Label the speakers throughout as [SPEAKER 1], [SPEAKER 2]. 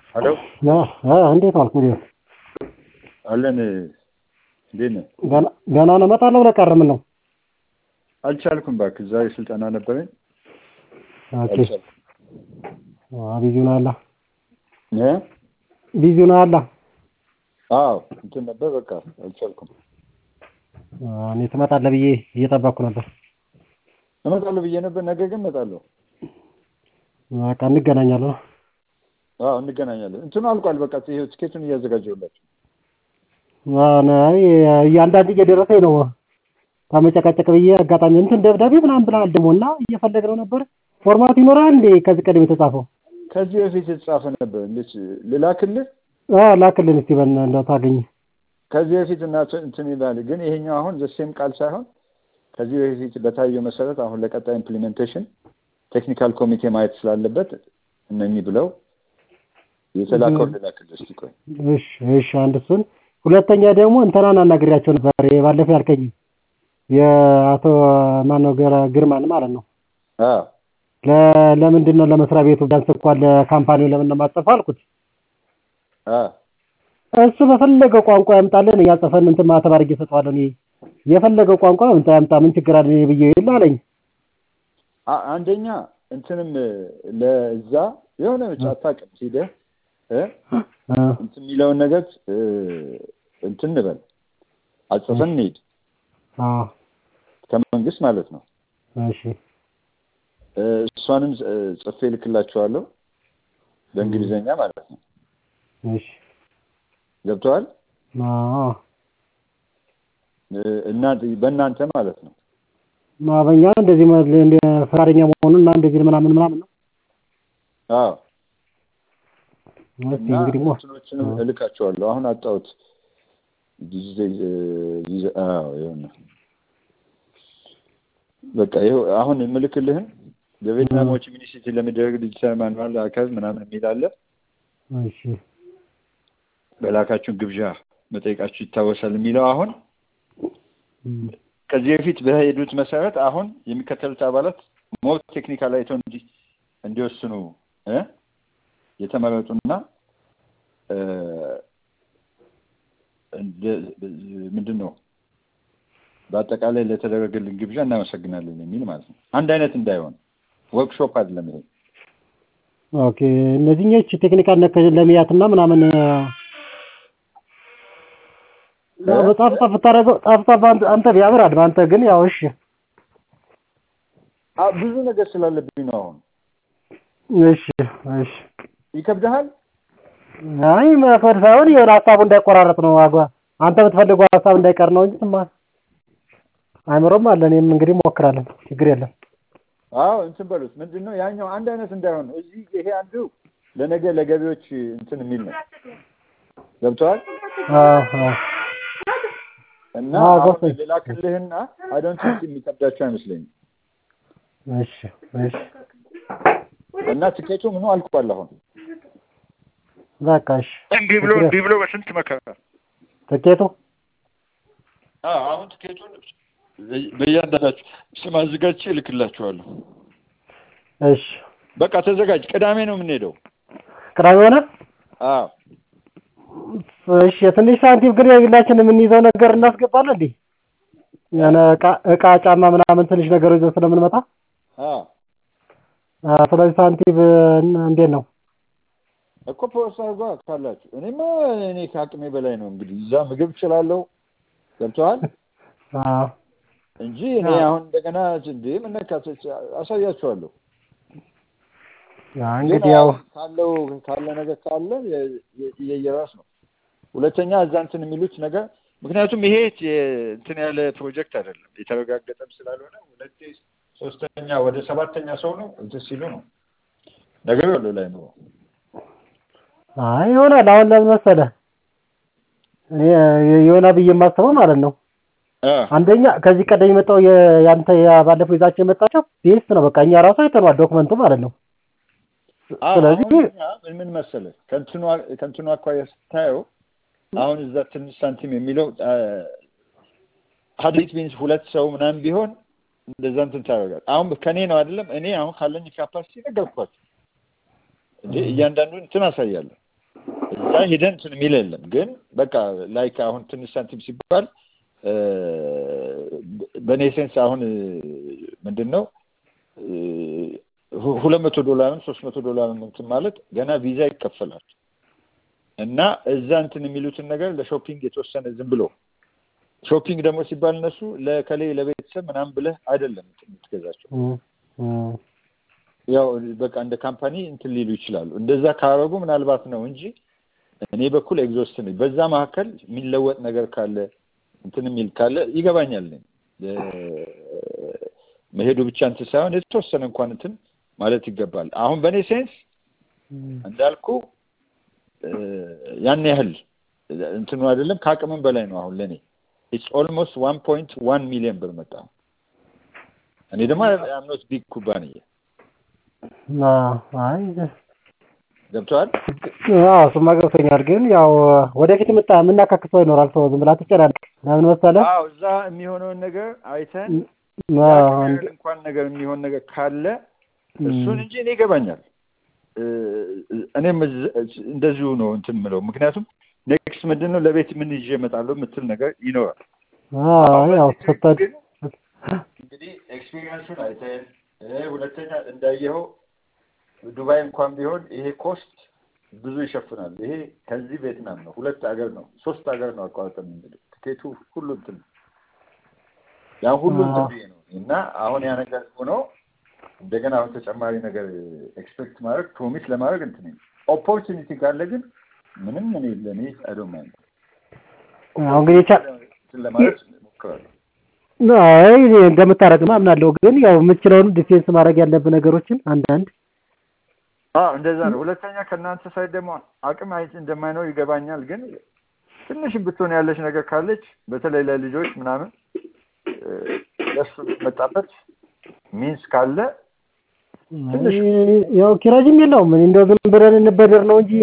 [SPEAKER 1] ሄሎ
[SPEAKER 2] እንዴት ዋልክ? እንዴት
[SPEAKER 1] አለን። እንዴት ነህ?
[SPEAKER 2] ገና ነው እመጣለሁ ብለህ ቀረ። ምን ነው?
[SPEAKER 1] አልቻልኩም እባክህ፣ ዛሬ ስልጠና ነበረኝ።
[SPEAKER 2] ኦኬ
[SPEAKER 1] አልቻልኩም።
[SPEAKER 2] ቢዚ ነው አላ
[SPEAKER 1] እ
[SPEAKER 2] ቢዚ ነው አላ
[SPEAKER 1] አዎ እንትን ነበር፣ በቃ አልቻልኩም።
[SPEAKER 2] እኔ ትመጣለህ ብዬ እየጠበቅኩ ነበር።
[SPEAKER 1] እመጣለሁ ብዬ ነበር፣ ነገ ግን እመጣለሁ።
[SPEAKER 2] በቃ እንገናኛለን።
[SPEAKER 1] አዎ እንገናኛለን። እንትኑ አልቋል፣ በቃ ይሄ ትኬቱን እያዘጋጀሁላችሁ።
[SPEAKER 2] አይ እያንዳንድ እየደረሰኝ ነው። ከመጨቃጨቅ ብዬ አጋጣሚ እንትን ደብዳቤ ምናምን ብለሃል ደግሞ እና እየፈለግነው ነበር። ፎርማት ይኖራል እንዴ ከዚህ ቀደም የተጻፈው?
[SPEAKER 1] ከዚህ በፊት የተጻፈ ነበር። እንዴት ልላክልህ?
[SPEAKER 2] አዎ ላክልን እስቲ በእና እንደው ታገኝ።
[SPEAKER 1] ከዚህ በፊት እና እንትን ይላል፣ ግን ይሄኛው አሁን ዘሴም ቃል ሳይሆን ከዚህ በፊት በታየው መሰረት አሁን ለቀጣይ ኢምፕሊሜንቴሽን ቴክኒካል ኮሚቴ ማየት ስላለበት እነኚህ ብለው የተላከው ልላክልህ። እስቲ ቆይ
[SPEAKER 2] እሺ እሺ፣ አንድ እሱን ሁለተኛ ደግሞ እንትናን አናግሬያቸው ነበር ባለፈው ያልከኝ የአቶ ማነው ግርማን ማለት ነው።
[SPEAKER 1] አዎ
[SPEAKER 2] ለምንድን ነው ለመስሪያ ቤቱ ቢያንስ እንኳን ለካምፓኒው ለምን ነው የማትጽፈው አልኩት።
[SPEAKER 1] አዎ
[SPEAKER 2] እሱ በፈለገው ቋንቋ ያምጣልን እያጸፈን እንትን ማተብ አድርጌ እሰጠዋለሁ። እኔ የፈለገው ቋንቋ ያምጣ ያምጣ ምን ችግር አለ ብዬ ይል አለኝ።
[SPEAKER 1] አ- አንደኛ እንትንም ለዛ የሆነ ብቻ አታውቅም ሂደህ እ እንትን የሚለውን ነገር እ እንትን እንበል አጽፈን እንሂድ
[SPEAKER 2] አዎ
[SPEAKER 1] ከመንግስት ማለት ነው።
[SPEAKER 2] እሺ
[SPEAKER 1] እ እሷንም እ ጽፌ ልክላችኋለሁ በእንግሊዘኛ ማለት ነው።
[SPEAKER 2] እሺ
[SPEAKER 1] ገብተዋል
[SPEAKER 2] አዎ
[SPEAKER 1] እና በእናንተ ማለት ነው።
[SPEAKER 2] ማበኛ እንደዚህ መ- እንደ ፈቃደኛ መሆኑን እና እንደዚህ ምናምን ምናምን ነው።
[SPEAKER 1] አዎ
[SPEAKER 2] እስቲ
[SPEAKER 1] እና
[SPEAKER 2] እንግዲህ ሞ
[SPEAKER 1] እንትኖችንም እልካቸዋለሁ። አሁን አጣሁት ጊዜ ጊዜ አዎ ይኸውና በቃ ይኸው አሁን የምልክልህን በቬትናም ሆቺ ሚኒ ሲቲ ለሚደረግ ዲጂታል ማኑዋል አካል ምናምን የሚል አለ።
[SPEAKER 2] እሺ
[SPEAKER 1] በላካችሁን ግብዣ መጠየቃችሁ ይታወሳል የሚለው አሁን
[SPEAKER 2] እም፣
[SPEAKER 1] ከዚህ በፊት በሄዱት መሰረት አሁን የሚከተሉት አባላት ሞር ቴክኒካል አይተው እንዲ እንዲወስኑ እ የተመረጡና እ እንደ- ምንድን ነው በአጠቃላይ ለተደረገልን ግብዣ እናመሰግናለን የሚል ማለት ነው። አንድ አይነት እንዳይሆን ወርክሾፕ አይደለም ይሄ።
[SPEAKER 2] ኦኬ እነዚህኞች ቴክኒካል ነክ ለሚያትና ምናምን ያው በጣም ጠፍ ታደርገው ጠፍ ጠፍ አንተ አንተ ቢያምራል አንተ ግን ያው እሺ
[SPEAKER 1] አ ብዙ ነገር ስላለብኝ ነው አሁን።
[SPEAKER 2] እሺ እሺ
[SPEAKER 1] ይከብድሃል?
[SPEAKER 2] አይ መፈር ሳይሆን የሆነ ሀሳቡ እንዳይቆራረጥ ነው አጓ አንተ የምትፈልገው ሀሳብ እንዳይቀር ነው እንጂ ስማ አይምሮም አለ እኔም እንግዲህ እሞክራለሁ ችግር የለም
[SPEAKER 1] አዎ እንትን በሉት ምንድን ነው ያኛው አንድ አይነት እንዳይሆን ነው። እዚህ ይሄ አንዱ ለነገ ለገቢዎች እንትን የሚል ነው። ገብተዋል?
[SPEAKER 2] አዎ አዎ
[SPEAKER 1] እና
[SPEAKER 2] አዎ፣
[SPEAKER 1] አሁን
[SPEAKER 2] ገብቶኝ።
[SPEAKER 1] ልላክልህና አይ ዶንት ቲንክ የሚከብዳቸው አይመስለኝም።
[SPEAKER 2] እሺ እሺ
[SPEAKER 1] እና ትኬቱ ምኑ አልቋል አሁን
[SPEAKER 2] በቃ እሺ
[SPEAKER 1] እንዲህ ብሎ እንዲህ ብሎ በስንት መከራ
[SPEAKER 2] ትኬቱ
[SPEAKER 1] አዎ አሁን ትኬቱን በእያንዳንዳችሁ ስም አዘጋጅቼ እልክላችኋለሁ።
[SPEAKER 2] እሺ
[SPEAKER 1] በቃ ተዘጋጅ። ቅዳሜ ነው የምንሄደው።
[SPEAKER 2] ቅዳሜ ሆነ
[SPEAKER 1] አዎ
[SPEAKER 2] እሺ የትንሽ ሳንቲም ግን የግላችን የምንይዘው ነገር እናስገባለን እንዴ የሆነ እቃ እቃ ጫማ ምናምን ትንሽ ነገር ይዘን ስለምንመጣ
[SPEAKER 1] አዎ
[SPEAKER 2] አ፣ ስለዚህ ሳንቲም እን- እንዴት ነው
[SPEAKER 1] እኮ ፖስታ አድርጓ ካላችሁ። እኔማ እኔ ከአቅሜ በላይ ነው እንግዲህ እዛ ምግብ እችላለሁ። ገብተዋል
[SPEAKER 2] አዎ
[SPEAKER 1] እንጂ እኔ አሁን እንደገና እንዴ መነካቶች አሳያችኋለሁ።
[SPEAKER 2] ያ
[SPEAKER 1] ግን
[SPEAKER 2] እንግዲህ ያው
[SPEAKER 1] አሁን ካለው ካለ ነገር ካለ የ- የ- የየራስ ነው። ሁለተኛ እዛ እንትን የሚሉት ነገር ምክንያቱም ይሄ የ- እንትን ያለ ፕሮጀክት አይደለም የተረጋገጠም ስላልሆነ ሁለቴ ሶስተኛ ወደ ሰባተኛ ሰው ነው እንትን ሲሉ ነው ነገሩ ያለው ላይ ነው።
[SPEAKER 2] አይ ይሆናል። አሁን ለምን መሰለህ እኔ ይሆናል ብዬ የማስበው ማለት ነው
[SPEAKER 1] አ
[SPEAKER 2] አንደኛ ከዚህ ቀደም የመጣው የ- ያንተ ያ ባለፈው ይዛቸው የመጣቸው ቤስት ነው። በቃ እኛ ራሱ አይተነዋል ዶክመንቱ ማለት ነው።
[SPEAKER 1] አዎ፣
[SPEAKER 2] ስለዚህ
[SPEAKER 1] አሁን እኛ ምን ምን መሰለህ ከእንትኑ አ- ከእንትኑ አኳያ ስታየው አሁን እዛ ትንሽ ሳንቲም የሚለው ሀድሪት ቢንስ ሁለት ሰው ምናምን ቢሆን እንደዛ እንትን ታደርጋለህ። አሁን ከኔ ነው አይደለም እኔ አሁን ካለኝ ካፓሲቲ ነገርኳቸው እንዴ እያንዳንዱን እንትን አሳያለሁ። እዛ ሄደን እንትን የሚል የለም። ግን በቃ ላይክ አሁን ትንሽ ሳንቲም ሲባል እ፣ በእኔ ሴንስ አሁን እ፣ ምንድን ነው እ፣ ሁ- ሁለት መቶ ዶላርም ሶስት መቶ ዶላርም እንትን ማለት ገና ቪዛ ይከፈላል እና እዛ እንትን የሚሉትን ነገር ለሾፒንግ የተወሰነ ዝም ብሎ ሾፒንግ ደግሞ ሲባል እነሱ ለከሌ ለቤተሰብ ምናምን ብለህ አይደለም እንትን የምትገዛቸው
[SPEAKER 2] እም፣ እም፣
[SPEAKER 1] ያው በቃ እንደ ካምፓኒ እንትን ሊሉ ይችላሉ። እንደዛ ካረጉ ምናልባት ነው እንጂ እኔ በኩል ኤግዞስት ነኝ። በዛ መካከል የሚለወጥ ነገር ካለ እንትን የሚል ካለ ይገባኛል። እኔ እ፣ መሄዱ ብቻ እንትን ሳይሆን የተወሰነ እንኳን እንትን ማለት ይገባል። አሁን በእኔ ሴንስ
[SPEAKER 2] እም።
[SPEAKER 1] እንዳልኩ እ፣ ያን ያህል እንትኑ አይደለም ከአቅምም በላይ ነው። አሁን ለእኔ ኢትስ ኦልሞስት ዋን ፖይንት ዋን ሚሊዮን ብር መጣ። እኔ ደግሞ አምኖት ቢግ ኩባንያ
[SPEAKER 2] አዎ፣ አይ
[SPEAKER 1] ገብተዋል።
[SPEAKER 2] አዎ እሱማ ገብቶኛል። ግን ያው ወደፊት ምጣ የምናካክሰው ይኖራል። ሰው ዝም ብላ ትጨናነቅ። ለምን መሰለህ?
[SPEAKER 1] አዎ እዛ የሚሆነውን ነገር አይተን
[SPEAKER 2] አዎ፣
[SPEAKER 1] ያንን
[SPEAKER 2] አንድ-
[SPEAKER 1] ያህል እንኳን ነገር የሚሆን ነገር ካለ
[SPEAKER 2] እም፣
[SPEAKER 1] እሱን እንጂ እኔ ይገባኛል። እ፣ እኔም እዝ- እንደዚሁ ነው እንትን የምለው ምክንያቱም ኔክስት ምንድን ነው ለቤት ምን ይዤ እመጣለሁ የምትል ነገር ይኖራል።
[SPEAKER 2] አዎ ያው ስትሄድ
[SPEAKER 1] ግን እንግዲህ ኤክስፒሪየንሱን አይተን እ፣ ሁለተኛ እንዳየኸው ዱባይ እንኳን ቢሆን ይሄ ኮስት ብዙ ይሸፍናል። ይሄ ከዚህ ቪየትናም ነው፣ ሁለት ሀገር ነው፣ ሶስት ሀገር ነው አቋርጠን የምንሄደው። ትኬቱ ሁሉ እንትን ነው። ያን ሁሉ እንትን ብዬ ነው እና አሁን ያ ነገር ሆኖ እንደገና አሁን ተጨማሪ ነገር ኤክስፔክት ማድረግ ፕሮሚስ ለማድረግ እንትን ነው። ኦፖርቹኒቲ ካለ ግን ምንም እኔ ለእኔ አይዶንት ማይንድ
[SPEAKER 2] አሁን እንግዲህ ቻ-
[SPEAKER 1] እንትን ለማድረግ እሞክራለሁ።
[SPEAKER 2] አይ እኔ እንደምታደርግማ አምናለሁ። ግን ያው የምትችለውን ዲፌንስ ማድረግ ያለብህ ነገሮችን አንዳንድ
[SPEAKER 1] አዎ እንደዛ ነው። ሁለተኛ ከእናንተ ሳይድ ደግሞ አቅም አይ እንደማይኖር ይገባኛል። ግን ትንሽም ብትሆን ያለች ነገር ካለች በተለይ ለልጆች ምናምን እ፣ ለሱ የሚመጣበት ሚንስ ካለ ትንሽ
[SPEAKER 2] ያው ኪራጅም የለውም። እኔ እንደው ዝም ብለን እንበደር ነው እንጂ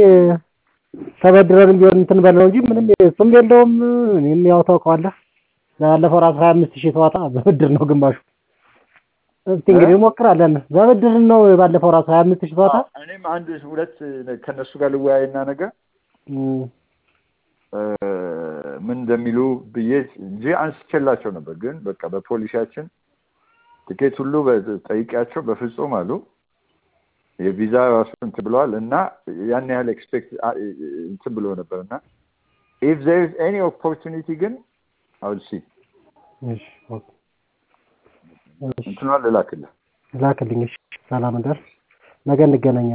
[SPEAKER 2] ተበድረንም ቢሆን እንትን በል ነው እንጂ ምንም እሱም የለውም። እኔም ያው ታውቀዋለህ ባለፈው ራሱ ሀያ አምስት ሺህ ተዋጣ በብድር ነው ግማሹ። እስቲ እንግዲህ እንሞክራለን። በብድር ነው ባለፈው ራሱ ሀያ አምስት ሺህ ተዋጣ።
[SPEAKER 1] አዎ፣ እኔም አንድ ሁለት ከእነሱ ጋር ልወያይና ነገር
[SPEAKER 2] እም፣
[SPEAKER 1] እ፣ ምን እንደሚሉ ብዬ እንጂ አንስቼላቸው ነበር። ግን በቃ በፖሊሲያችን ትኬት ሁሉ በ- ጠይቄያቸው በፍጹም አሉ። የቪዛ ራሱ እንትን ብለዋል እና ያን ያህል ኤክስፔክት እንትን ብሎ ነበር እና ኢፍ ዜር ኢዝ ኤኒ ኦፖርቹኒቲ ግን አውል ሲ
[SPEAKER 2] እሺ ኦኬ። እሺ
[SPEAKER 1] እንትኗን ልላክልህ።
[SPEAKER 2] ላክልኝ። እሺ ሰላም እንደር ነገ እንገናኛለን።